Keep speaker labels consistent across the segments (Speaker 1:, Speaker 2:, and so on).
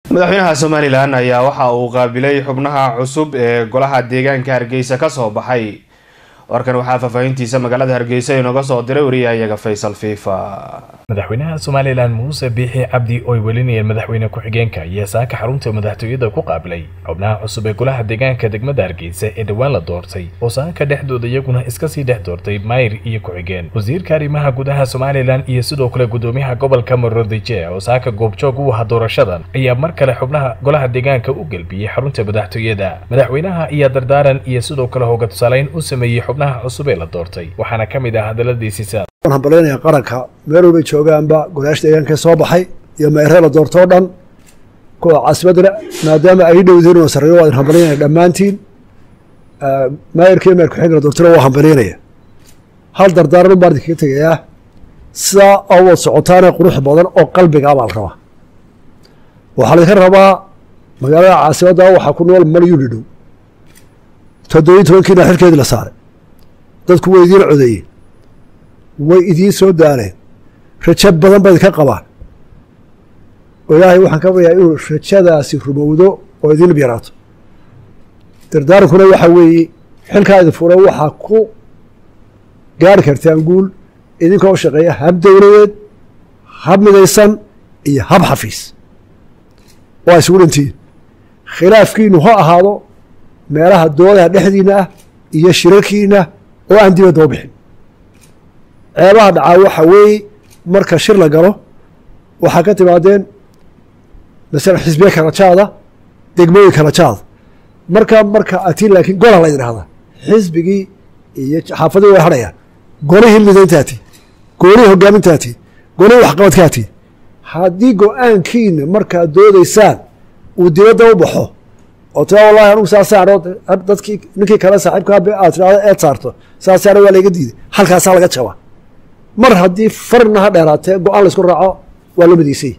Speaker 1: madaxweynaha somalilan ayaa waxa uu qaabilay xubnaha cusub ee golaha deegaanka hargeysa kasoo baxay warkan waxaa faahfaahintiisa magaalada hargeysa inooga soo diray wariyahayaga faysal fiifa
Speaker 2: madaxweynaha somalilan muuse biixi cabdi ooy welinayeen madaxweyne ku-xigeenka iyo saaka xarunta madaxtooyada ku qaabilay xubnaha cusub ee golaha deegaanka degmada hargeysa ee dhowaan la doortay oo saaka dhexdooda iyaguna iska sii dhex doortay mayr iyo ku-xigeen wasiirka arrimaha gudaha somalilan iyo sidoo kale gudoomiyaha gobolka maroodije oo saaka goobjoog u ahaa doorashadan ayaa mar kale xubnaha golaha deegaanka u gelbiyey xarunta madaxtooyada madaxweynaha ayaa dardaaran iyo sidoo kale hooga tusaaleyn u sameeyey xubnaha cusub ee la doortay waxaana ka mid ah hadaladiisiisa
Speaker 3: waan hambalyaynaya qaranka meel walbay joogaanba golayaasha deegaanka soo baxay iyo meeree la doortoo dhan kuwa caasimadana maadaama ay dhowdiin oo sarreeyo waa idin hambalyaynaya dhammaantiin maayarka iyo meer ku-xigna doortona waa hambalyaynaya hal dardaaran un baan idinkaga tegayaa sidaa oo wad socotaane qurux badan oo qalbigaa baa la rabaa waxaa laydinka rabaa magaalada caasimadda waxaa ku nool malyuni dhow toddobiyi tobankiina xilkeedii la saaray dadku way idiin codeeyeen way idiin soo daaleen rajo badan ba idinka qabaan oo ilaahay waxaan ka baryaa inuu rajadaasi rumowdo oo idin yaraato dardaarankuna waxaa weeye xilkaa idin fura waxaa ku gaari kartaan guul idinkoo shaqeeya hab dowladeed hab midaysan iyo hab xafiis waa isugu dhantiin khilaafkiinu ha ahaado meelaha doodaha dhexdiina ah iyo shirarkiina oo aan dibadda u bixin ceebaha dhacaa waxa weeye marka shir la galo waxaa ka timaadeen masalan xisbiye kala jaada degmooyin kala jaada marka marka atiin laakiin gola la idhahdaa xisbigii iyo xaafadii way hadhayaan golihii midayntaati golihii hogaamintaati golihii waxqabadkaati haddii go-aankiina markaad doodaysaan uu dibadda u baxo oo tia wallahi anugu saasaan dadkii ninkii kale saaxiibkaa aad tirahdo eed saarto saasaana waa layga diiday halkaasaa laga jabaa mar haddii farna ha dheeraatee go-aan laysku raaco waa loo midaysay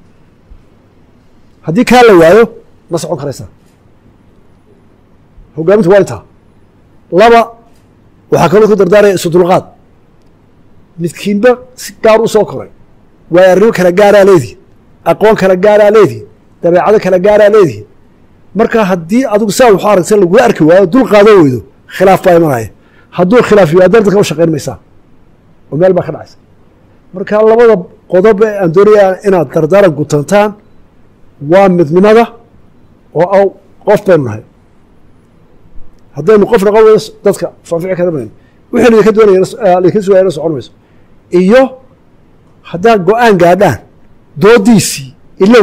Speaker 3: haddii kaa la waayo ma socon karaysaa hogaamintu waa intaa laba waxaa kaloo ku dardaaraya isu dulqaad midkiinba si gaar u soo koray waayo arrimo kala gaaraa leedihi aqoon kala gaaraa leedihi dabeecado kala gaaraa leedihi marka haddii adigu saa waxu aragta lagula arki waayo dul qaadan weydo khilaaf baa imanaya hadduu khilaaf yimaadana dadka u shaqayn maysaa oo meel baa ka dhacaysa marka labada qodob ee aan doonaya inaad dardaaran gutantaan waa midnimada oo qof baynu nahay haddaynu qof noqon weyno dadka faafici kara mayno wixii idinka doonaya idinka sugayana socon mayso iyo haddaad go-aan gaadhaan doodiisii ilow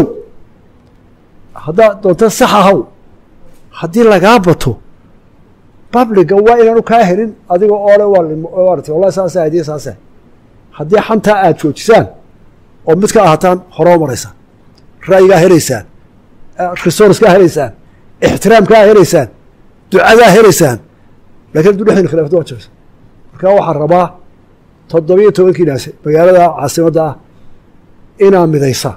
Speaker 3: haddaad doonta sax ahaw haddii lagaa bato babliga waa inaanu kaa helin adiga oole waart wallahi saasa hadiya saasa haddii xantaa aad joojisaan oo mid ka ahataan horoo maraysaan ra'yigaa helaysaan resourcekaa helaysaan ixtiraamkaa helaysaan ducadaa helaysaan lakin hadduu dhexdin khilafada waa jabeysa marka waxaa rabaa toddobiyo tobankiinaas magaalada caasimadda ah inaa midaysaa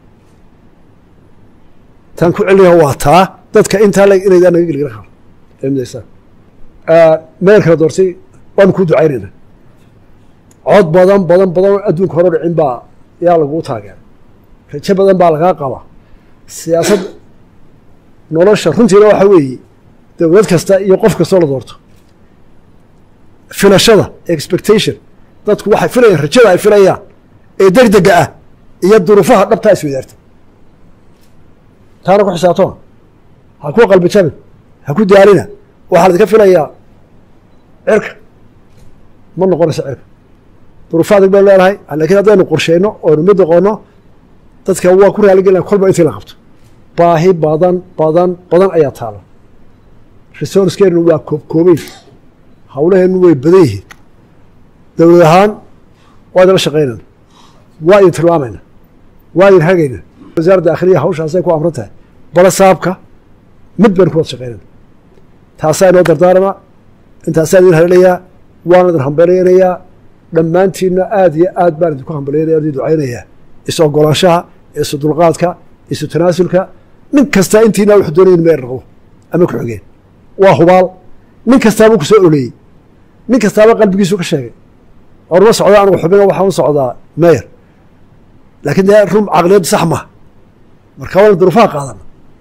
Speaker 3: tan ku celinaha waa taa dadka intaa leg inaydaan naga gelgela karo ee midaysaa meel kala doortay waanu kuu ducaynayna cod badan badan badan oo adduunka hore dhicin baa yaa laguu taageeray rajo badan baa lagaa qabaa siyaasad nolosha runtiina waxa weeye dowlad kasta iyo qof kastoo la doorto filashada expectation dadku waxay filayaan rajada ay filayaan ee degdega ah iyo duruufaha dhabtaa iswadaarta taana ku xisaabtoma ha ku qalbi jabin ha ku daalina waxaa laidinka filayaa cirka ma noqonayso cirka duruufo adag baynu leenahay lakiin haddaynu qorsheyno oynu mid noqono dadka waa ku raaligelina kolba intii la qabto baahi badan badan badan ayaa taala resourcekeenu waa koobkoobeyn hawlaheenu way badan yihiin dowlad ahaan waa idinla shaqaynayna waa idin tilmaamayna waa idin hagayna wasaaradda akhriya hawshaasay ku amran tahay bala saabka mid baynu ku wada shaqaynayna taasaa inoo dardaarama intaasaa idin halelayaa waana idin hambalyaynayaa dhammaantiinna aada iyo aad baan idinku hambalyaynaya idin ducaynayaa is ogolaanshaha isu dulqaadka isu tanaasulka nin kastaa intiina wuxuu doonaya in meer noqdo ama ku xigeen waa hubaal nin kastaaba ku soo oleeyey nin kastaaba qalbigiisu ka sheegay orma socda anugu xubina waxaan u socdaa meyer laakiin dee run caqliyaddu sax maha marka waana duruufaha qaadana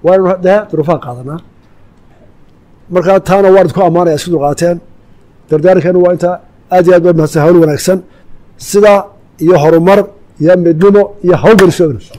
Speaker 3: waanu dee duruufaan qaadanaa markaa taana waan idku ammaanaya isku dulqaateen dardaarankeenu waa intaa aad iyo aad ba mahadsan hawl wanaagsan sida iyo horumar iyo midnimo iyo hawlgeliso